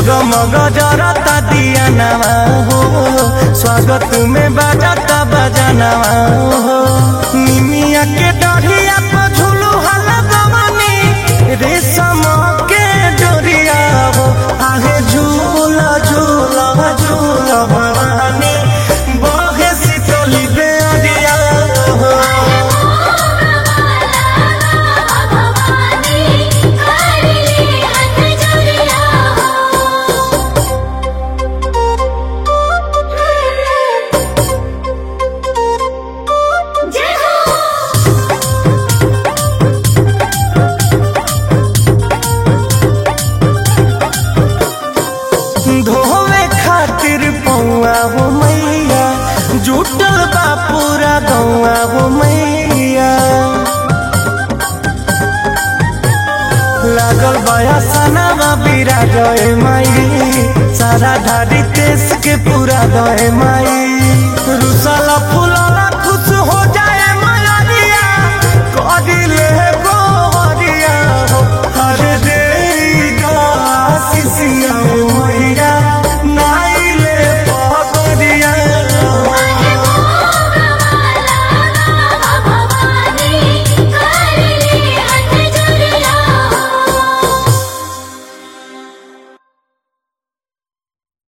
जगमग जरता दिया नवा हो स्वागत में बजाता बजानवा हो निमिया के डढ़िया पर झूलू हला गवनी रेशम के डोरिया हो आहे झूला झूला झूला भवानी बहे शीतली बेरिया हो भवानी करली हथ जोड़िया हो जय हो धोवे खातिर पौआ हो मैया जुटल बा पूरा गौआ हो मैया लागल बया सनावा बीरा गए माई सारा धारी देश के पूरा गए माई रुसाला फूला